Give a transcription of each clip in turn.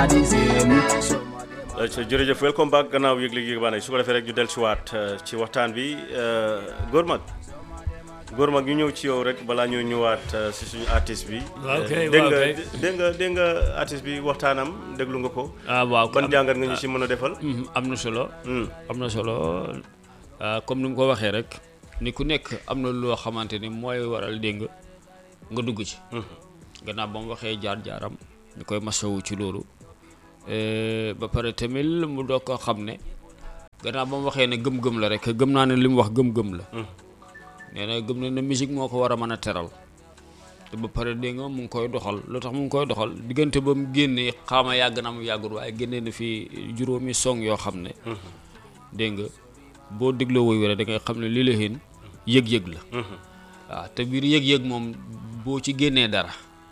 the same. Some of them Uh, jërëjëf welcome back gannaaw yëg léegi yëg su ko defee rek ñu dellusiwaat uh, ci waxtaan bi uh, góor mag góor mag ñu ñëw ci yow rek balaa ñoo ñëwaat uh, si suñu artiste bi. Waaw Uh, kay, dégg waaw nga kay. dégg nga dégg nga artiste bi waxtaanam déglu nga ko. ah waaw ban jàngat nga ñu si mën a defal. Mhm, am na solo Hmm. am na solo ah, comme ni mu ko waxee rek ni ku nekk am na loo xamante ni mooy waral dégg nga nga dugg ci gannaaw ba mu waxee jaar-jaaram ñu koy masawu ci loolu Eh, ba pare tamit mu doog ko xam ne gannaaw ba mu waxee ne gëm-gëm la rek gëm naa ne li mu wax gëm-gëm la nee na gëm na ne musique moo ko war a mën a teral te ba pare dégg nga mu ngi koy doxal lu tax mu ngi koy doxal diggante ba mu génnee xaama yàgg na mu yàggul waaye génnee na fi juróomi song yoo xam ne dégg nga boo dégloo woy wére da ngay xam ne li la xeen yëg-yëg la waaw te biir yëg-yëg moom boo ci génnee dara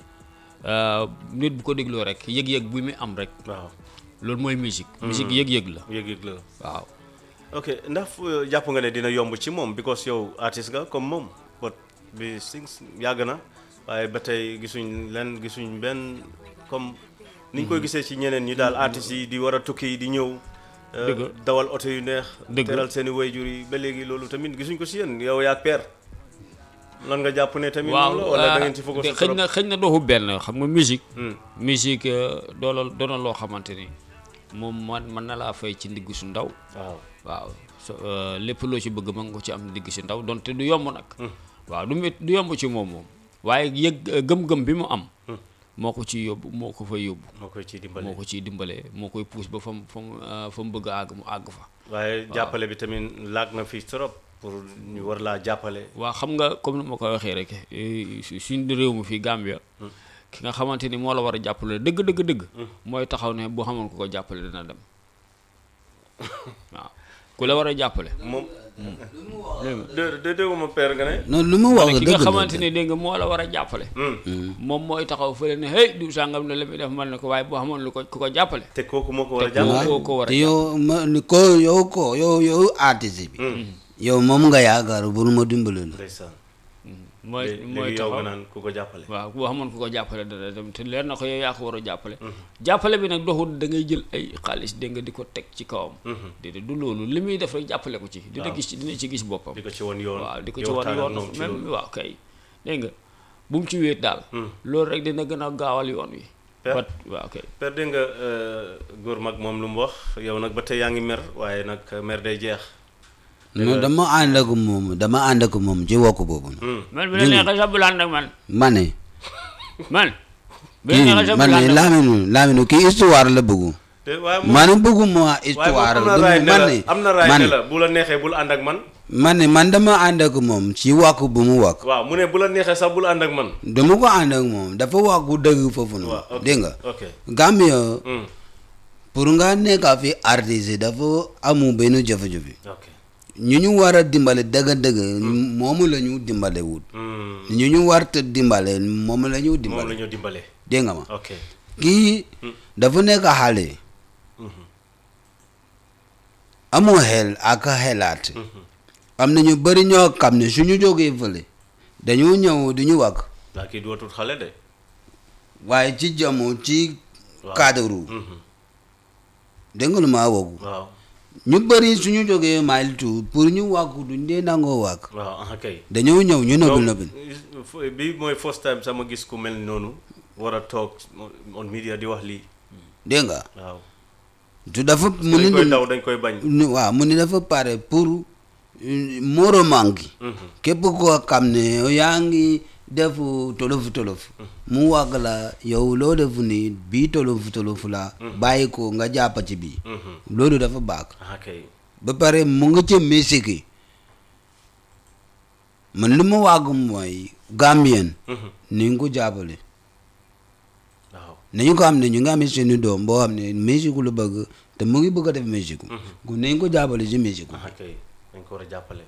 ah, nit bu ko dégloo rek yëg-yëg bu muy am rek waaw loolu mooy musique musique yëg-yëg la yëg-yëg la. waaw ok ndax uh, jàpp nga ne dina yomb ci moom because yow artiste nga comme moom but bi sings yàgg na waaye ba tey gisuñ len gisuñ benn comme niñ koy gisee ci ñeneen ñi daal artistes yi di war a tukki di ñëw uh, Dëgg. dawal oto yu neex Dëgg. teral seen i wayjur yi ba léegi loolu tamit gisuñ ko si yéen yow yaa père lan nga jàpp ne tamit waaw noonu la wala da ah, ngeen ci focus de- xëy na xëy na doxu benn xam nga musique Hmm. musique euh, doona doona loo xamante ni moom man mën na laa fay ci ndigg su ndaw waaw waaw so euh, lépp loo ci bëgg mën nga ko ci am ndigg si ndaw donte du yomb nag waaw du mét du yomb ci moom moom waaye yëg euh, gëm-gëm bi mu am moo ko ci yóbbu moo ko fa yóbbu moo koy ciy dimbale moo ko ciy dimbalee moo koy puus ba fa mu fa mu euh, fa mu bëgg a àgg mu àgg fa waaye jàppale bi tamit laag na fii trop pour ñu war laa jàppale waa xam nga comme ni ma koy waxee rek eh, su- suñ réew mi fii Gambia ki nga xamante ni moo la war a jàppale dëgg dëgg dëgg mooy taxaw ne boo xamoon ko ko jàppale dina dem waaw ku la war a jàppale moom dégg nga de de dégguma père nga ne non lu mu wax ki nga dëgg la xamante ni dégg nga moo la war a jàppale moom mooy taxaw fële ne hey du sàngam ne la muy def man ne ko waaye boo xamoon lu ko ku ko jàppale te kooku moo ko war a Te jàppale koo ko war a te yow ma ni ko yow ko yow yow artiste bi yow moom nga yaakaar pour ma dimbali la ndeysaan mooy léegi mooy yow nga taxaw naan ku ko jàppale waaw boo xamoon ku ko jàppale dana dem te leer na ko yow yaa ko war a jàppale jàppale bi nag doxul da ngay jël ay xaalis dégg nga di ko teg ci kawam déedéet du loolu li muy def rek jàppale ko ci dina gis ci dina ci gis boppam di ko ci woon yoon waaw di ko ci yow wan waxtaan ak yoon moom ci même loolu. waaw kay dégg nga bu mu ci wéet daal loolu rek dina gën a gaawal yoon wi Per- bat waaw kay père dégg nga euh, góor mag moom lu mu wax yow nag ba tey yaa ngi mer waaye nag mer day jeex non dama ànd ak moom dama ànd ak moom ci wokk boobu na man bi la neexee sax bul ànd ak man ma ne man bi la kii neexee sax ma bul ne ànd ak man Lamine Lamine kii histoire la bëggu te waaye moom man bëgguma waaye histoire moom am na raay ne man la ne am na raay man ne la bu la neexee bul ànd ak man man ne man dama ànd ak moom ci wàkk bu mu wàkk waaw mu ne bu la neexee sax bul ànd ak man dama ko ànd ak moom dafa wàkku dëgg foofu waaw noonu ok dégg nga ok Gambia Hmm, pour nga nekk fi artiste dafa amu benn jafe-jafe ok ñu ñu war a dimbale dëgg-dëgg moomu la ñu dimbale wut Hmm, ñu ñu war te dimbale moom la ñu moom la dimbale ñu dimbale dégg nga ma ok kii dafa nekk xale amoo xel ak xelaat am na ñu bëri ñoo xam ne suñu jógee fële dañoo ñëw du ñu wàkk waa kii dootul xale de waaye ci jamono ci Waaw. cadre Mhm, dégg nga lu ma woogu waaw ñu bëri suñu jógee mile two pour ñu wàkku duñ dee nangoo wàkk waaw ah kay dañoo ñëw ñu nobbil Donc, nobbil f- bi mooy first time sama gis ku mel noonu war a toog on media di wax lii dégg nga waaw tu dafa mu dañ ni koy daw dañ koy bañ ni- waaw mu ni dafa pare pour euh, moroom gi képp koo xam ne yow yaa ngi def tolofu tolofu mu wàgg la yow loo def ni bii tolofu tolofu la bàyyi ko nga jàpp ci bii loolu dafa baax ah kay ba pare mu nga ca musique yi man lu ma wàgg mooy Gambien ni nga ko jàppale waaw nañu ko xam ne ñu ngi amee seeni doom boo xam ne musique lu bëgg te mu ngi bëgg a def musique ku nañ ko jàppale ci musique ah kay dañ ko war a jàppale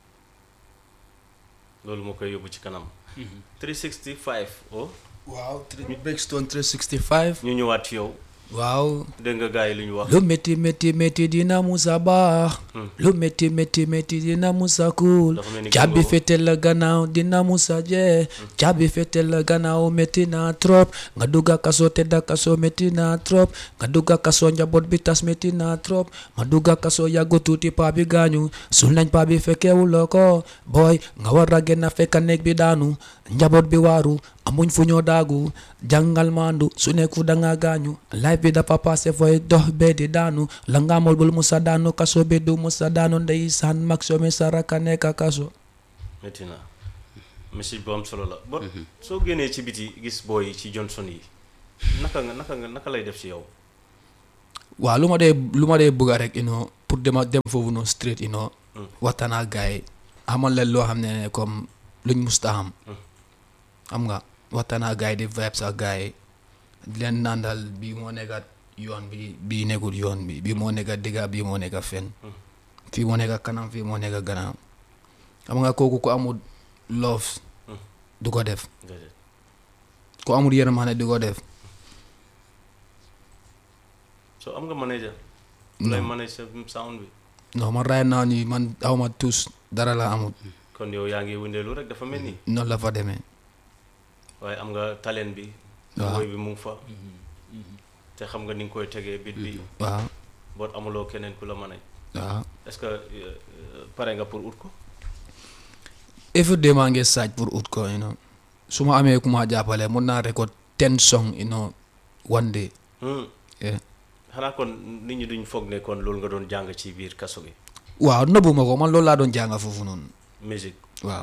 loolu moo koy yóbbu ci kanam 365 oh Wow, Brixton 365. ñu ñëwaat ci yow waaw dégg nga gars yi lu ñu wax lu métti métti métti dina musa baax lu métti métti métti dina musa kuul Dafa mel ni caabi gëmmoo. fete la gannaaw dina musa jee caabi fete la gannaaw métti na trop nga dugga kaso tedda kaso métti na trop nga dugga kaso njaboot bi tas métti na trop ma dugga kaso yàggu tuuti paa bi gaañu sul nañ paa bi fekkewuloo ko booy nga war a génn fekka néeg bi daanu njaboot bi waaru amuñ fu ñoo daagu jàngal maandu su nekku danga gaañu life bi dafa passé fooy dox bee di daanu la nga amul bul musa daanu kaso bi du musa daanu ndeysaan mag somi saraka nekka kaso métti na message bu am solo la but soo génnee ci biti gis booy ci Johnson yi naka nga naka nga naka lay def ci yow waaw lu ma dee lu ma dee bëgga rek you know pour dema dem foofu noonu straight you know waxtaan ak gars yi xamal leen loo xam ne comme luñ musta xam xam nga waxtaan ak gars yi di vibes ak gars yi di leen nandal bii moo nekkat yoon bi bii nekkul yoon bi bii moo nekka digga bii moo nekka fen fii moo nekka kanam fii moo nekka gannaaw xam nga kooku ku amul love du ko def déedéet ku amul yërmande du ko def so am nga manager ku lay manage sa sound bi non man right now nii man awma tous dara la amul kon yow yaa ngi wëndeelu rek dafa mel ni noonu la fa demee waaye am nga talent bi Waaw. woy bi mu ngi fa te xam nga ni nga koy tegee bit bi waaw boot amuloo keneen ku la manage waaw est-ce que euh, euh, pare nga pour ut ko every day maa ngi saaj pour ut ko you know su ma amee ku ma jàppale mun naa record ten song you know one day Hmm. yeah. xanaa kon nit ñi duñ foog ne kon loolu nga doon jàng ci biir kaso gi waaw nëbbu ma ko man loolu laa doon jànga foofu noonu musique waaw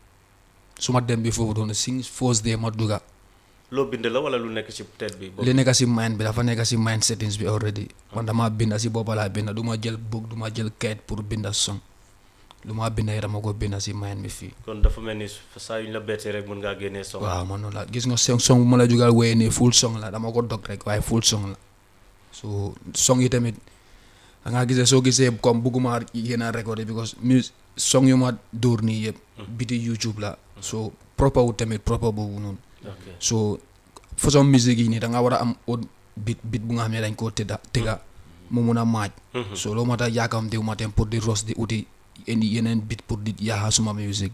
su ma dem bi foofu noonu sing first day ma dugga loo bind la wala lu nekk ci tête bi boobu li nekk si mind bi dafa nekk si mind settings bi already man dama binda si boppa laa binda du ma jël book du ma jël kayit pour binda song lu ma binda yi dama ko binda si mind bi fii kon dafa mel ni saa yu ñu la bettee rek mën ngaa génnee song waaw man noonu la gis nga song song bu ma la jugal wéyee nii full song la dama ko dog rek waaye full song la so song yi tamit da ngaa gisee soo gisee comme bugguma yéen a recordé because mus song yu ma dóor nii yëpp biti YouTube la so proper wu tamit proper boobu noonu ok so façon musique yi nii da nga war a am au bit bit bu nga xam ne dañ koo tëdda tëgga mu mun a maaj so loolu moo tax yaakam diw ma tem pour di ros di uti indi yeneen bit pour di yaaxa suma musique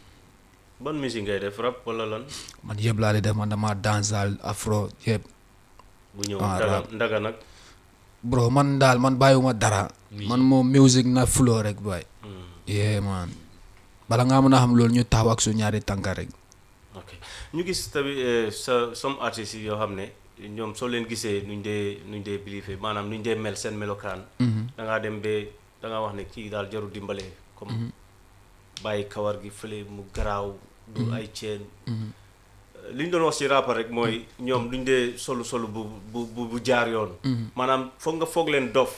ban musique ngay def rap wala lan man yëpp laa di def man dama dancehall afro yëpp bu ñëw Ah, ndaga rap. ndaga nag bro man daal man bàyyiwuma dara man moom musique na flow rek boy yeah man bala nga mën a xam loolu ñu taxaw ak su ñaari tànka rek ok ñu gis tamit eh, sa some artistes yi yoo xam ne ñoom soo leen gisee nuñ dee nuñ dee bilife maanaam nuñ dee mel seen melokaan da ngaa dem ba da ngaa wax ne kii daal jarul dimbale comme bàyyi kawar gi fële mu garaaw du ay ceen li ñu doon wax ci rapport rek mooy ñoom duñ dee solu solu bu bu bu bu jaar yoon maanaam foog nga foog leen dof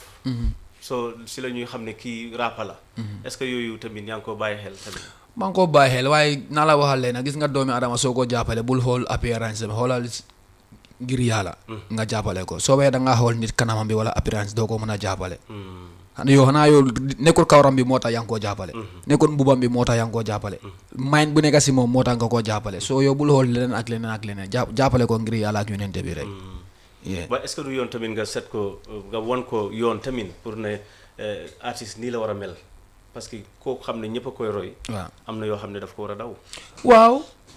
so si la ñuy xam ne kii rappa la est-ce que yooyu tamit yaa ngi ko bàyyi xel tamit maa ngi ko bàyyi xel waaye naa la waxal leen gis nga doomi adama soo ko jàppale bul xool appearance am xoolal ngir yàlla nga jàppale ko soo bee da ngaa xool nit kanamam bi wala appearance doo ko mën a jàppale xanaa yow xanaa yow nekkul kawaram bi moo tax yaa ngi koo jàppale nekkul mbubam bi moo tax yaa ngi koo jàppale mind bu nekk si moom moo tax nga koo jàppale soo yow bul xool leneen ak leneen ak leneen jàpp jàppale ko ngir yàlla ak yonente bi rek yeah. waaye est-ce que du yoon tamit nga set ko nga won ko yoon tamit pour ne eh, artiste nii la war a mel parce que koo xam ne ñëpp a koy roy waaw am na yoo xam ne daf ko war a daw waaw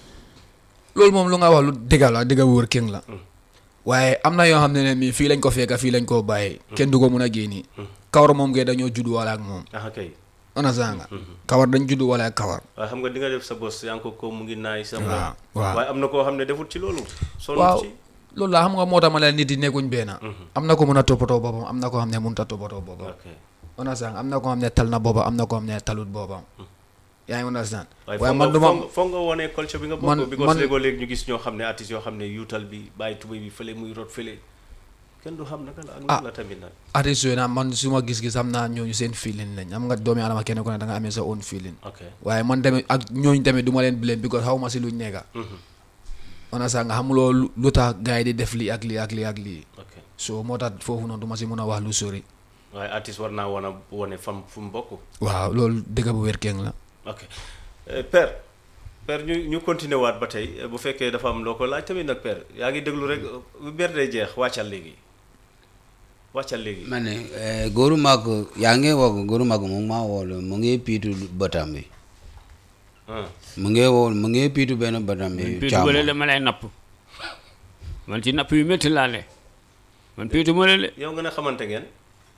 loolu moom lu nga wax lu dëgga la dëgga wóor king la waaye am na yoo xam ne ne mii fii lañ ko fekka fii lañ koo bàyyee kenn du ko mun a génni kawar moom ngay dañoo judd wala ak moom ah kay ana sanga kawar dañ judd wala ak kawar waaye xam nga di nga def sa bos yaa ngi ko ko mu ngi naay sa waaw waaw waaye am na koo xam ne defut ci loolu sonn waaw ci loolu la xam nga moo tax ma leen nit yi nekkuñ benn am na ko mun a toppatoo boppam am na ko xam ne mënut a toppatoo boppam ok ana sanga am na ko xam ne tal na boppam am na ko xam ne talut boppam yaa ngi understand waaye waaye foog man nga duma foog nga- foog nga wone culture bi nga man- bokk because man- léegoo léegi ñu gis ñoo xam ne artistes yoo xam ne yuutal bi bàyyi tubéy bi fële muy rot fële kenn du xam naka la ak naka la tamit nag artiste yooyu nag man su ma gis-gis am naa ñooñu seen feeling lañ am nga doomi adama kenn ku ne da nga amee sa own feeling ok waaye man tamit ak ñooñu tamit du ma leen blame because xaw ma si luñ nekka ona sax nga xamuloo lu lu tax gars yi di def lii ak lii ak lii ak lii ok so moo tax foofu noonu du ma si mun a wax lu sori waaye artiste war naa wan a wone fam fu mu bokk waaw loolu dëgg bu wér keng la ok Eh, père père ñu ñu continuer waat ba tey eh, bu fekkee dafa am loo ko laaj tamit nag père yaa ngi déglu rek bu ber day jeex wàccal léegi wàccal léegi ma ne eh, góoru mag yaa ngi wax góoru mag mu ngi maa woolu mu ngi piitu bëtam bi ah mu ngi wool mu ngi piitu benn bëtam bi piitu bële la ma lay napp man ci napp yu métti laa ne man piitu ma le yow nga ne xamante ngeen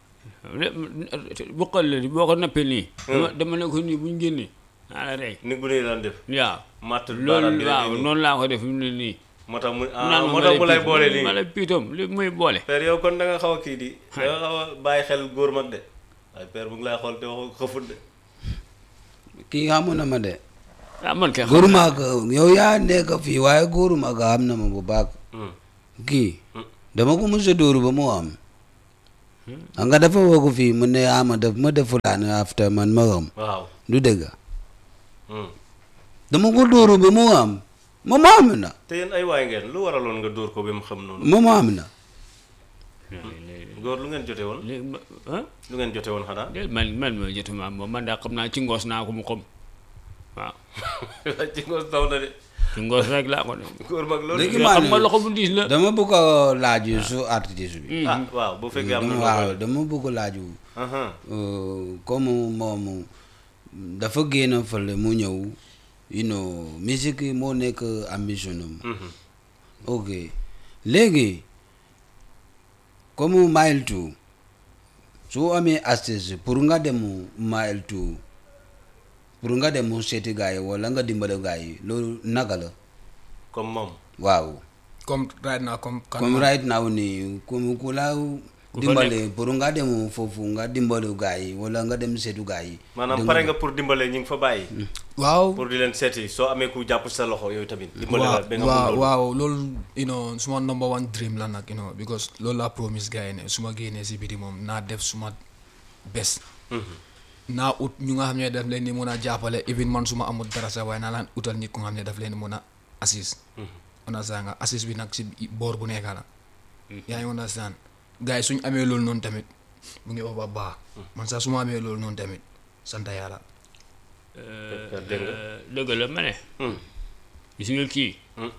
buqal la di boo ko nappee nii dama dama ne ko nii bu ñu génnee naa la rey ni bu ne daan def waaw matt baaraam bi loolu rek waaw nii. noonu laa ko def fi mu ne nii moo tax mu ah naan moo tax mu lay boole ma nii lay piitoom li muy boole père yow kon da nga xaw a kii di da nga xaw a bàyyi xel góor mag de waaye père mu ngi lay xool te waxu xëfut de kii xamu na ma de ah man kay xam góoru mag yow yaa nekk fii waaye góoru mag xam na ma bu baax Hmm. kii dama ko mos a dóoru ba mu am xam nga dafa woo ko fii mu ne ama daf ma def fulaan after man ma xam waaw du dëgg Hmm. dama ko dóoru ba mu am ma mu am na te yéen ay waay ngeen lu waraloon nga dóor ko ba mu xam noonu ma mu am na góor lu ngeen jote woon léegi ma ah lu ngeen jote woon xanaa déet man man ma jotuma moom man daa xam naa ci ngoos naa ko mu xam waaw ci ngoos taw na de ci ngoos rek laa ko ne góor mag loolu Léegi xam man- nga loxo bu diis la dama bëgg a laaj su artiste bi ah waaw bu fekkee am na dama loo waaw koy- dama bëgg a laaj Aha. euh, comme moom dafa génn fële mu ñëw you know musique yi moo nekk ambition am Mhm. ok léegi comme mile two su amee artiste pour nga dem mile two pour nga dem seeti gars yi wala nga dimbale gars yi loolu naka la comme moom waaw comme right now comme kan comme right now nii comme ku la fa dimbale pour nga dem foofu nga dimbale gars yi wala nga dem seetu gars yi maanaam dégg pare nga pour dimbale ñi nga fa bàyyi waaw pour di leen seeti soo amee ku jàpp sa loxo yooyu tamit dimbale la waaw ba nga waaw mun loolu waaw loolu you know suma number one dream la nag you know because loolu laa promise gars yi ne su ma génnee si biti moom naa def suma best naa ut ñu nga xam ne daf leen di mun a jàppale even man su ma amul dara sax waaye naa laan utal nit ku nga xam ne daf leen di mun a assist understand nga assist bi nag si boor bu nekk la yaa ngi understand gars yi suñ amee loolu noonu tamit mu ngi wax ba baax man sax su ma amee loolu noonu tamit sant yàlla dégg nga dëgg la ma ne Hmm. gis nga kii Hmm.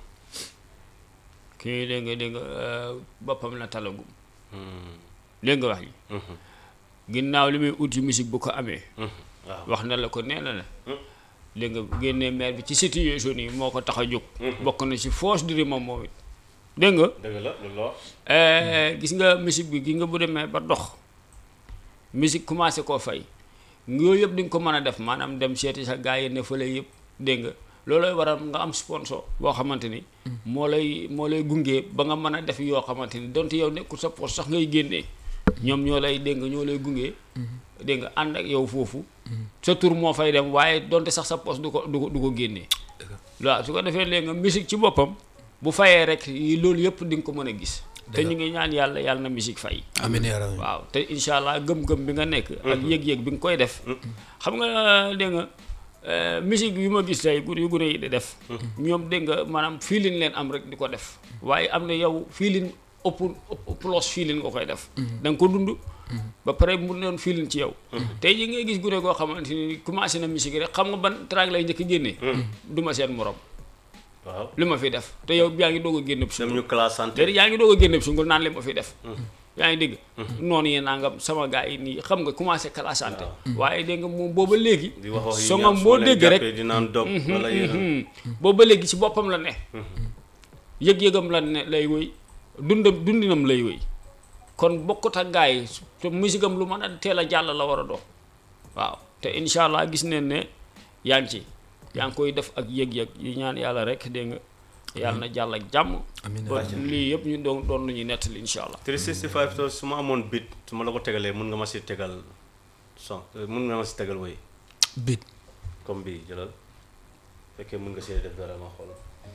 kii dégg nga dégg nga euh, boppam la talagum Hmm. dégg nga wax ji Mhm. ginnaaw li muy uti musique bu ko amee Mhm. waaw wax na la ko nee na la Hmm. dégg nga génnee maire bi ci situation yi moo ko tax a jóg bokk na ci force du moom moom it dégg nga dëgg la lu loo Eh, gis nga musique bi gis nga bu demee ba dox musique commencé koo fay yooyu yëpp di nga ko mën a def maanaam dem seeti sa gars yi ne fële yëpp dégg nga loolooy waral nga am sponsor boo xamante ni moo lay moo lay gunge ba nga mën a def yoo xamante ni donte yow nekkul sa poche sax ngay génnee ñoom ñoo lay dégg nga ñoo lay gunge dégg nga ànd ak yow foofu sa tur moo fay dem waaye donte sax sa poche du ko du ko du ko génnee waaw su ko defee léegi nga musique ci boppam bu fayee rek yi loolu yëpp di nga ko mën a gis te ñu ngi ñaan yàlla yàlla na musique fay amiin yaa rabbi waaw te incha allah gëm-gëm bi nga nekk ak yëg-yëg bi nga koy def xam nga dégg nga euh, musique yu ma gis tey gur yu gune yi di def ñoom dégg nga maanaam feeling leen am rek di ko def waaye am na yow feeling ëpp ëpp plus feeling nga koy def da nga ko dund ba pare mu doon feeling ci yow tey ji ngay gis gune koo xamante ni commencé na musique rek xam nga ban track lay njëkk génnee du ma seen morom waaw li ma fi def te yow yaa ngi doog a génn dem sungul ñu classe santé déedéet yaa ngi doog a génn sungul naan li ma fi def yaa ngi dégg noonu yee nangam sama gars yi nii xam nga commencé classante waaye dégg nga moom booba léegi di wax wax yu songam ñaaw boo soo leen dégg rek jàppee di naan dog wala yéen booba léegi ci boppam la ne yëg-yëgam la ne lay wéy dundam dundinam lay wéy kon bokkut ak gars yi te musigam lu mën a teel a jàll la war a dox waaw te incha allah gis neen ne yaa ngi ci yaa ngi koy def ak yëg-yëg yi ñaan yàlla rek dégg nga yàlla na jàll ak jàmm amiin ba lii yëpp ñu doon doon lu ñuy nettali incha allah 365 to su ma amoon bit su ma la ko tegalee mun nga ma si tegal son mun nga ma si tegal woy bit comme bii jëlal fekkee mun nga see def dara ma xool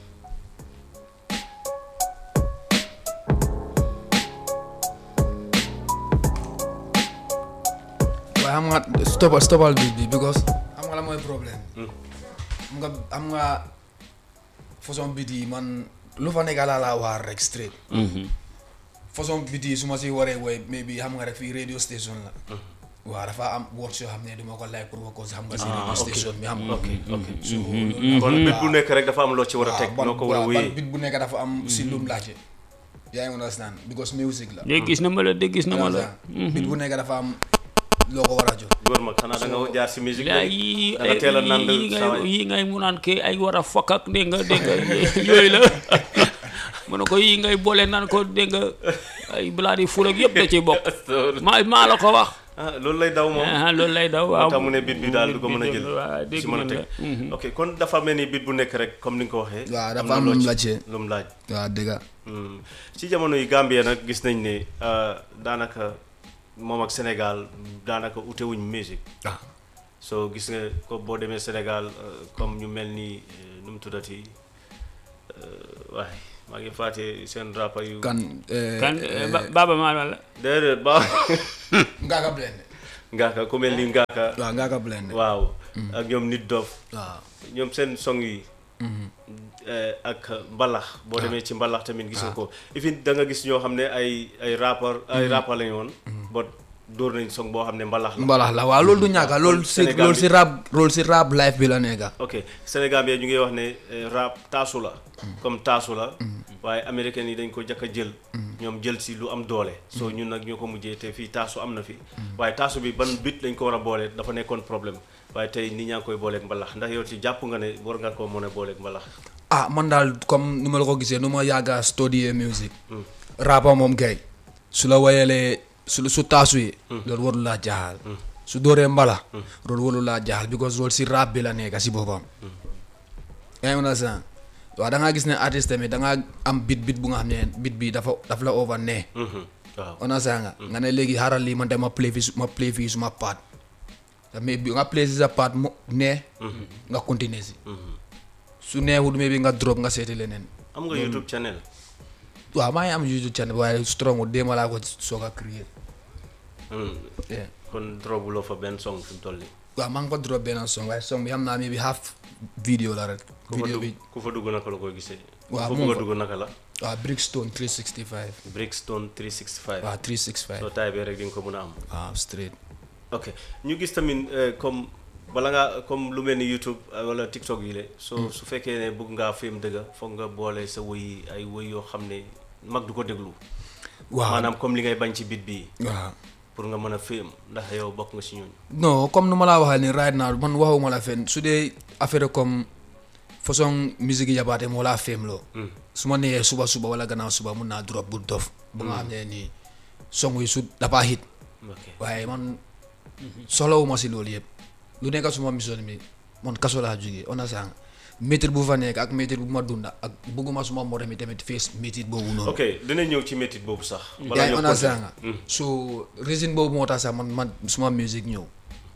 waaye xam nga stopal stopal bi bi because xam nga la mooy problème xam nga xam nga façon bit yi man lu fa nekk laa laa waar rek straight façon bit yi su ma si waree woy mais bi xam nga rek fii radio station la waaw dafa am words yoo xam ne duma ko like pour nga ko si xam nga si radio station bi xam nga ok ok so kon bit bu nekk rek dafa am loo ci war a teg ban noo ko war a waaw ban wéyee bit bu nekk dafa am si lum laajte yaa ngi understand because music la de gis na ma la de gis na ma la bit bu nekk dafa am loo ko war a jox góor mag xanaa da nga jaar si musique yaa léegi yi da nga teel a nand yi ngay saa yi ngay mu naan ke ay war a fokk ak dégg nga dégg nga yooyu la mu ne ko yi ngay boole naan ko dégg nga ay balaa di ful ak yëpp da ciy bokk maa maa la ko wax ah loolu lay daw moom ah loolu lay daw waaw moo tax mu ne bit bi daal du ko mën a jël waaw dégg si mën a nañ teg la ok kon dafa mel ni bit bu nekk rek comme ni nga ko waxee waaw dafa na am loo lu mu ci- laajte. lu mu laaj waaw dëgga Hmm. ci jamono yi Gambie nag gis nañ ne ah, daanaka moom ak Sénégal daanaka ute wuñ musique ah so gis nga ko boo demee Sénégal euh, comme ñu mel ni euh, nu mu tuddati euh, waaye maa ngi fàtte seen rapper yu kan eh, kan eh, Ba- Baba Maal la déedéet ba Ngaaka Blindé ngaaka ku mel ni ngaaka waaw Ngaaka Blindé waaw ak ñoom nit dof waaw ñoom seen song yi eh, ak mbalax boo demee ci mbalax tamit gis nga ko ifin da nga gis ñoo xam ne ay ay rappeur ay rappeur lañu woon ba dóor nañ song boo xam ne mbalax la mbalax la waaw loolu du ñàkk loolu si Sénégal loolu bi- si rap loolu si rap life bi la nekka ok Sénégal bi ñu ngi wax ne eh, rap taasu la comme taasu la waaye américains yi dañ ko jëkk a jël ñoom jël si lu am doole soo ñun nag ñoo ko mujjee te fii taasu am na fi waaye taasu bi ban bit lañ ko war a boole dafa nekkoon problème waaye tey nit ñaa ngi koy booleeg mbalax ndax yow ci jàpp nga ne war nga koo mën a booleeg mbalax ah man daal comme nu ma la ko gisee nu ma yàgga studier musique rapa moom gay su la wayalee su su taasu yi loolu warul laa jaaxal su dooree mbala loolu warul laa jaaxal because loolu si rap bi la nekka si boppam yaa ngi understand waaw da ngaa gis ne artiste tamit da ngaa am bit bit bu nga xam ne bit bi dafa daf la over ne waaw understand nga nga ne léegi xaaral lii man de ma play fii su- ma play fii suma paat mais bi nga play si sa paat mu ne nga continuer si su neexul mais bi nga drop nga seeti leneen am nga YouTube channel waaw maa ngi am YouTube channel waaye strong wu démb laa ko soog a créer Hmm. yeah. kon drobuloo fa benn song fi mu toll nii waaw maa ngi ko drop benn song waaye song bi xam naa mi bi half video la rek ku fa video dugg bi ku fa dugg naka la koy gisee Waaw, ku fa moom bëgg a fa- dugg naka la waaw Brickstone 365 Brickstone 365 waaw soo 365 taayee rek di nga ko mën a am waaw straight ok ñu gis tamit eh, comme bala ngaa comme lu mel ni YouTube eh, wala TikTok yi le so su fekkee ne bëgg ngaa film dëgga foog nga boole sa woy yi ay woy yoo xam ne mag du ko déglu waaw maanaam comme li ngay bañ ci bit bii waaw pour nga mën a film ndax yow bokk nga si ñooñu non comme nu ma laa waxee ni right now man waxuma la fen su dee affaire comme façon musique yi yabaate moo laa fem loo su ma nee suba suba wala gannaaw suba mun naa drop bu dof bu nga xam ne nii song yi su dafa hit ok waaye man soxlawuma si loolu yëpp lu nekk suma mission bi man kaso laa jógee on a sang métit bu fa nekk ak métit bu ma dunda ak bugguma suma morom yi tamit face métit boobu noonu ok dinañ ñëw ci métit boobu sax yaa ngi ñoo on a continuer. sang so résine boobu moo tax sax man man suma musique ñëw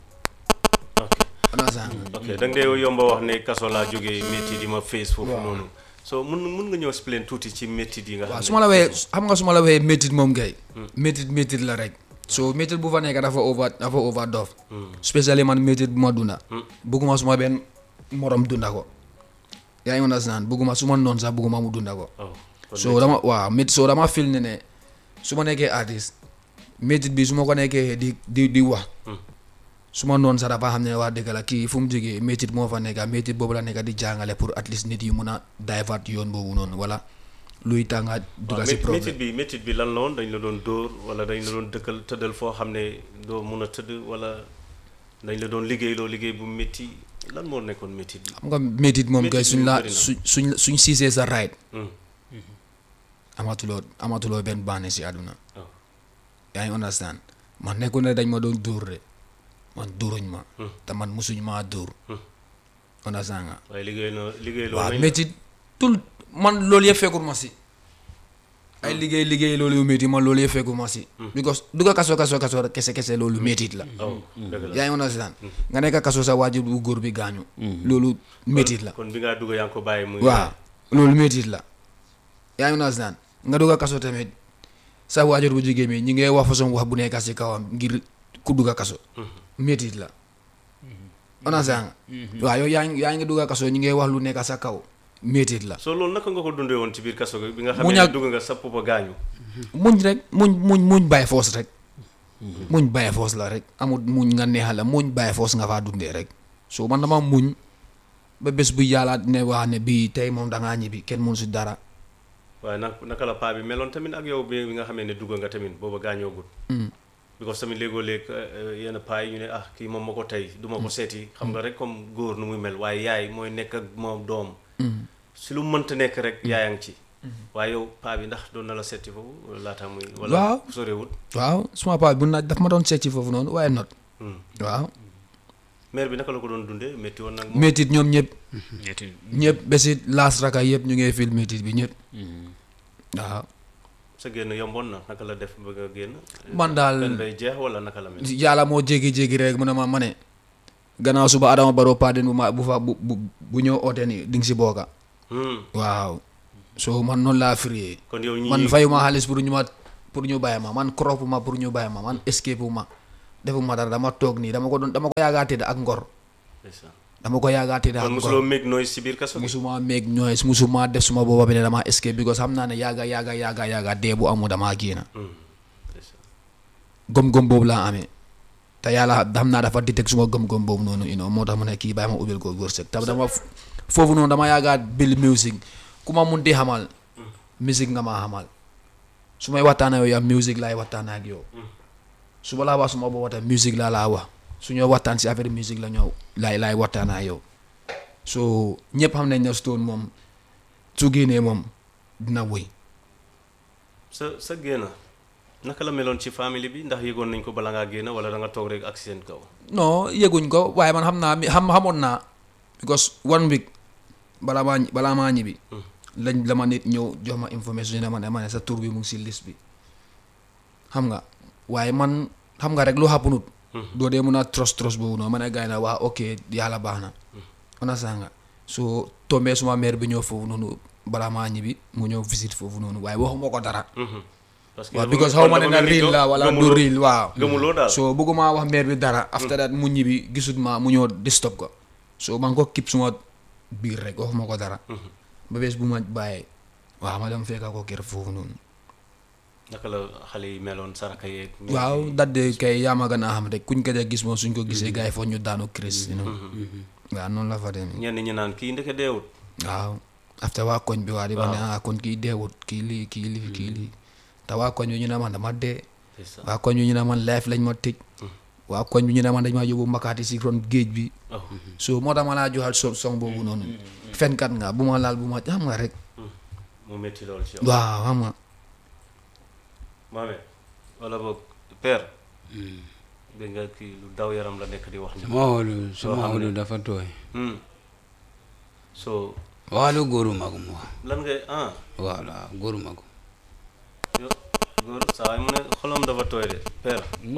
ok on a sang ok da nga dee yomba wax ne kaso laa jógee métit yi ma face foofu noonu so mun mun nga ñëw explain tuuti ci métit yi nga waaw xam su ma la waxee xam nga su ma la waxee métit moom kay métit métit la rek so métit bu fa nekk dafa over dafa over dof spécially man métit bu ma dunda bugguma suma benn morom dunda ko yaa ngi understand bugguma su ma noonu sax bugguma mu dunda ko oh kon so dama waaw métit so dama fil ne ne su ma nekkee artiste métit bi su ma ko nekkee di di di wax su ma noonu sax dafa xam ne waa dëgg la kii fu mu jógee métit moo fa nekka métit boobu la nekka di jàngale pour at least nit yi mun a divert yoon boobu noonu wala luy tànga dugga si mé- problème métit bi métit bi lan la woon dañ la doon dóor wala dañ la doon dëkkal tëddal foo xam ne doo mun a tëdd wala dañ la doon liggéey loo liggéey bu métti lan moo nekkoon métit bi xam nga métit moom kay Métit suñ bi la bëri na. suñ suñ suñ siisee sa right Hmm. amatuloo amatuloo benn bànne si àdduna Oh. yaa ngi understand man nekkul ne dañ ma doon dóor de man dóoruñ ma te man musuñ maa dóor understand nga waaye liggéey loo liggéey loo waaw nañ la. métit tout man loolu yëpp fekkul ma si ay liggéey liggéey loolu yu métti man loolu yëpp fekkul ma si because dugga kaso kaso kaso rek kese kese loolu métit la oh dëgg la yaa ngi understand nga nekk kaso sa waajur bu góor bi gaañu loolu métit la kon bi ngaa dugg yaa ngi ko bàyyi muy waaw loolu métit la yaa ngi understand nga dugg a kaso tamit sa waajur bu jigéen mi ñi ngay wax façon wax bu nekk si kawam ngir ku dugg a kaso métit la understand nga waaw yow yaa ngi yaa ngi dugg a kaso ñi ngay wax lu nekk sa kaw métit la soo loolu naka nga ko dundee woon ci biir kaso gi bi nga xam Mu ne ñàkk- dugg nga sa papa gaañu muñ rek muñ muñ muñ bàyyi foos rek muñ bàyyi foos la rek amul muñ nga neexal la muñ bàyyi foos nga faa dundee rek so man dama muñ ba bés bu yàlla ne wax ne bii tey moom dangaa ñibbi kenn mun si dara waaye nag naka la paa bi meloon tamit ak yow bi bi nga xamee ne dugg nga tamit booba gaañoogut because tamit léegoo léeg yenn paa yi ñu ne ah kii moom ma ko tey du ma ko seeti xam nga rek comme góor nu muy mel waaye yaay mooy nekk ak moom doom si lu mënta nekk rek yaayang ci waaye yow paa bi ndax doon na la seeti foofu laata muy wala Waaw. sorewut waaw suma paa bu naaj daf ma doon seet ci foofu noonu waaye not Hmm. waaw mère bi naka la ko doon dundee métti woon nag moom métit ñoom ñëpp ñetti ñëpp ba si laas raka yëpp ñu ngi fil métit bi ñëpp waaw sa génn yomboon na naka la def ba nga génn man daal pen bay jeex wala naka la mel yàlla moo jéegi-jéegi rek mu ne ma ma ne gannaaw suba Adama Barrow pardon bu ma bu fa bu bu bu ñëw oote ni di nga si booga Hmm. waaw so man noonu laa firee kon yow ñi man fayuma xaalis pour ñu ma pour ñu bàyyi ma man crop ma pour ñu bàyyi ma man escape ma defuma dara dama toog nii dama ko doon dama ko yaagaa tëdd ak ngor ndeysaan. dama ko yaagaa tëdd ak kon ngor mosuloo make noise si biir kaso gi musuma meeg ñooy musuma def suma booba bi ne dama escape because xam naa ne yaaga yaaga yaaga yaaga dee bu amu dama génn Hmm. ndeysaan. gom-gom boobu laa amee te yàlla xam naa dafa detect suma gom-gom boobu noonu you know moo tax mu ne kii bàyyi ma ubbil ko wërsëg te dama f- foofu noonu dama yaagaa bil music ku ma mun di xamal musique nga ma xamal su may waxtaan ak yow yaa musique laay waxtaan ak yow su ma laa wax suma booba tam musique laa laa wax su ñoo waxtaan si affaire musique la ñëw laay laay waxtaan ak yow so ñëpp xam nañ ne Stone moom su génnee moom dina wëy sa sa génn naka la meloon ci famille bi ndax yëgoon nañ ko bala ngaa génn wala da nga toog rek ak seen kaw non yëguñ ko waaye man xam naa mi xam xamoon naa because one week balaa maa ñi- balaa maa ñibbi lañ la ma nit ñëw jox ma information ne ma ne ma ne sa tur bi mu ngi si liste bi xam nga waaye man xam nga rek lu xappunut doo dee mun a trust trust boobu noonu ma ne gars yi na waa ok yàlla baax na on a sanga so tombee suma mère bi ñëw foofu noonu balaa maa ñibbi mu ñëw visite foofu noonu waaye waxuma ko dara parce waaw dafa because mel- xaw ma ne dafa na mel ni riil yow la wala du gëmuloo- riil waaw gëmuloo daal so bëgguma wax mère bi dara after that mu ñibbi gisut ma mu ñëw disturb ko so man ko kip suma biir rek waxuma ko dara ba bés bu ma bàyyee waaw ma dem fekka ko kër foofu noonu naka la xale yi meloon saraka yeeg waaw dadde kay yaa ma gën a xam rek kuñ ko ja gis moom suñ ko gisee gars yi foog ñu daanu crise you know waaw noonu la fa demee ñenn ñi naan kii ndeke deewut waaw after waa koñ bi waa di ma ne ah kon kii deewut kii lii kii lii kii lii te waa koñ bi ñu ne man dama dee c'est ça waa koñ bi ñu ne man life lañ ma tëj waa koñ bi ñu ne man dañ ma yóbbu mbakaati si ron géej bi oh so moo tax ma laa joxaat so song boobu noonu fenkat nga bu ma laal bu ma xam nga rek mu métti lool ci yow waaw xam nga maame wala boog père dégg nga kii lu daw yaram la nekk di wax ni sama xolu sama xam xolu ne. dafa tooy Hmm. so waxalu góoruma ko mu wax lan ngay ah voilà góoruma ko yo góor saa waay mu ne xolam dafa tooy de père